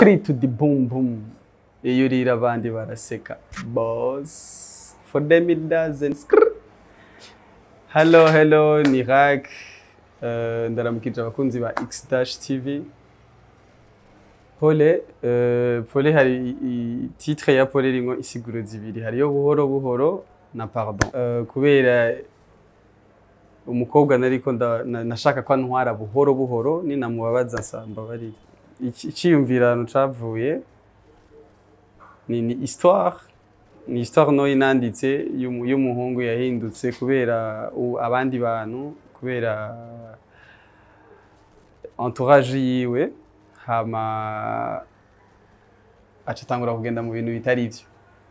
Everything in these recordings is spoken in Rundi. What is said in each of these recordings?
skri to the boom boom iyo urira abandi baraseka boss for them it doesn't skr hello hello ni rak uh, ndaramukije abakunzi ba x dash tv pole uh, pole hari i- i- titre ya pole rimwo isiguro zibiri hariyo buhoro buhoro na pardon uh, kubera umukobwa nariko nda- na- nashaka ko antwara buhoro buhoro ninamubabaza nsamba barira Ici- iciyumvirano cavuye ni, ni histoire ni histoire no inanditse y'umu- y'umuhungu yahindutse kubera u- abandi bantu kubera entourage yiwe hama aca atangura kugenda mu bintu bitari vyo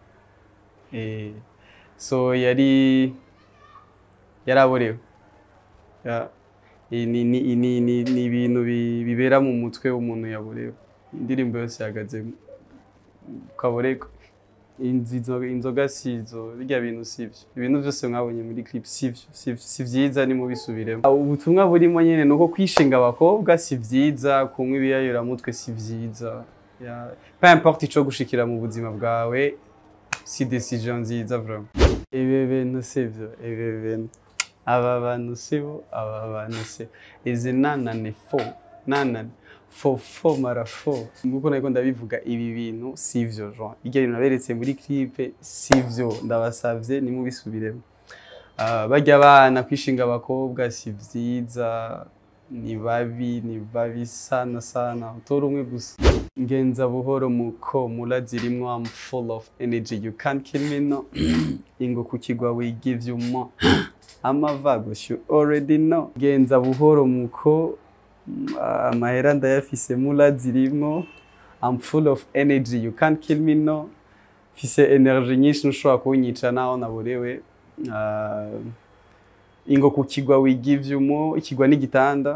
Eh, so yari yaraborewe Ya- i- ni ni- ni- ni- ni ibintu bi- bibera mu mutwe w'umuntu yaborewe indirimbo yose yahagaze mu kaborego Inzi- inzoga- inzoga sizo birya bintu sivyo ibintu vyose mwabonye muri clip sivyo si- si vyiza nimubisubiremo Ah, ubutumwa burimo nyene nuko kwishinga abakobwa si vyiza kunywa ibiyayuramutwe si vyiza Ya- peu importe ico gushikira mu buzima bwawe si decision nziza vraiment ibi bintu sivyo ibi bintu aba bantu sibo aba bantu sibo izi nanane fo nanane fo fo mara fo nguko nariko ndabivuga ibi bintu sivyo genre iryo bintu naberetse muri clipe sivyo ndabasavye nimubisubiremo Ah, barya abana kwishinga abakobwa si vyiza ni babi ni babi sana sana utora umwe gusa ngenza buhoro muko mura zirimwo I'm full of energy you can't kill me no ingo ku kigwa we give you more amavagos you already know genza buhoro muko mm, amahera ndayafise mura zirimwo I'm full of energy you can't kill me no fise energy nyinshi ntushobora kunyica naho naborewe Ah, ingo ku kigwa we give you more ikigwa n'igitanda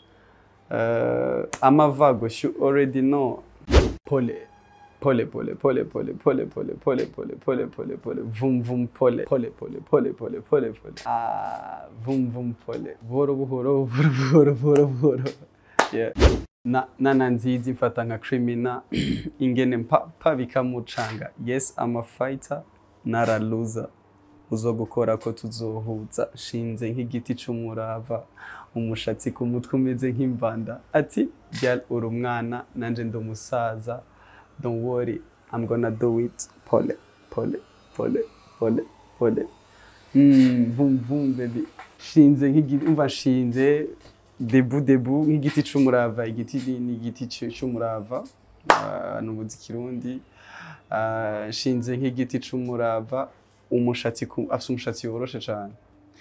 uh, amavagos you already know pole pole pole pole pole pole pole pole pole pole pole pole vum vum pole pole pole pole pole pole pole ah vum vum pole buhoro buhoro buhoro buhoro buhoro buhoro yeah na nana nzizi mfata nka criminal ingene mpapa bikamucanga yes I'm a fighter nara loser uzogukora ko tuzohuza shinze nk'igiti c'umurava umushatsi ku mutwe umeze nk'imbanda ati girl uri umwana nanje ndi umusaza don't worry I'm gonna do it pole pole pole pole pole mm, vum vum baby shinze nk'igiti umva shinze debu debu nk'igiti c'umurava igiti ni ni igiti c- c'umurava Ah, ni umuzi kirundi Ah, nshinze nk'igiti c'umurava umushatsi ku- afise umushatsi woroshe cane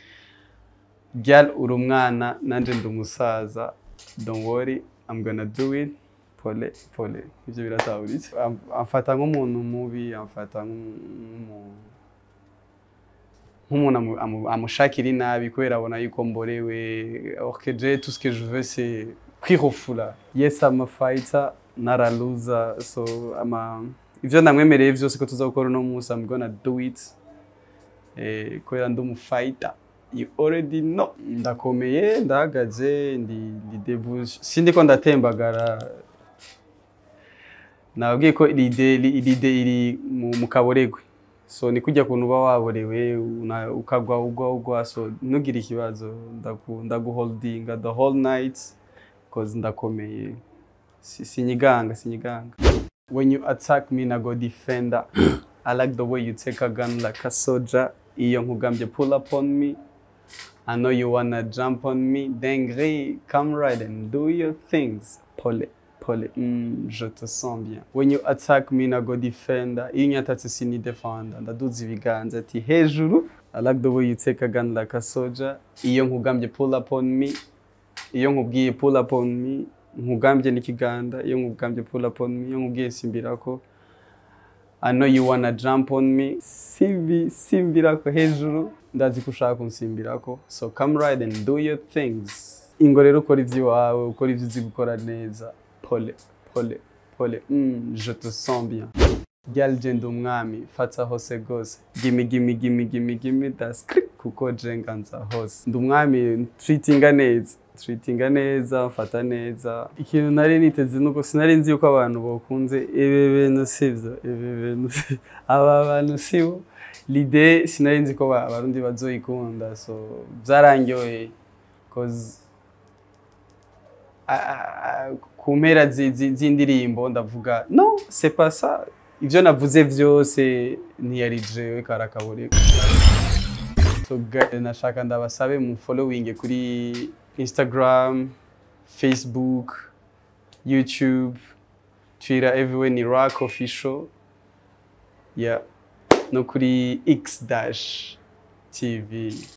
girl uri umwana nanje ndi umusaza don't worry I'm gonna do it pole pole ivyo biratahuritse Am- amfata nk'umuntu mubi amfata nk'umuntu nk'umuntu amu- amu- amushakira inabi kubera abona yuko mborewe or que je tout ce que je veux c'est kwirofula yes I'm a fighter not a loser so ama ivyo ndamwemereye vyose ko tuzakora uno munsi I'm gonna do it eh, kubera ndi umufighter you already know ndakomeye ndahagaze ndi ndi debout sindiko ndatembagara nababwiye ko lide lide iri mu, mu kaboregwe so ni kujya kuntu uba waborewe una- ukagwa ugwa ugwa so ntugire ikibazo ndaku- ndaguholdinga the whole night cause ndakomeye Si- sinyiganga sinyiganga when you attack me na go defender i like the way you take a gun like a soldier iyo nkugambye pull up on me I know you wanna jump on me. Dengri, come right and do your things. Pole, pole, mm, je te sens bien. When you attack me, na go defender. Iyo unyatatse sini defender. Ndaduza ibiganza ati hejuru. I like the way you take a gun like a soldier. Iyo nkugambye pull up on me. Iyo nkubwiye pull up on me. Nkugambye n'ikiganda. Iyo nkugambye pull up on me. Iyo nkubwiye simbirako. I know you wanna jump on me. Simbi, simbirako hejuru. Ndazi ko ushaka kunsimbirako. So come right and do your things. Ingo rero ukora ivy'iwawe, ukora ivyo uzi gukora neza. Pole, pole, pole. Mm, je te sens bien. Girl je ndi umwami, fata hose gose. Gimme, gimme, gimme, gimme, gimme that script. kuko je nganza hose ndi umwami treatinga neza treatinga neza mfata neza ikintu nari niteze nuko sinari nzi yuko abantu bokunze ibi bintu sivyo ibi bintu si- aba bantu sibo l'idée sinari nzi ko ba- abarundi bazoyikunda so byarangyoheye cause a- a- a- ku mpera zi- zi- z'indirimbo ndavuga no c'est pas ça ivyo navuze vyose ntiyari jewe karakaburi so ga- nashaka ndabasabe mu following kuri instagram facebook youtube twitter everywhere ni rock official yeah no kuri x dash tv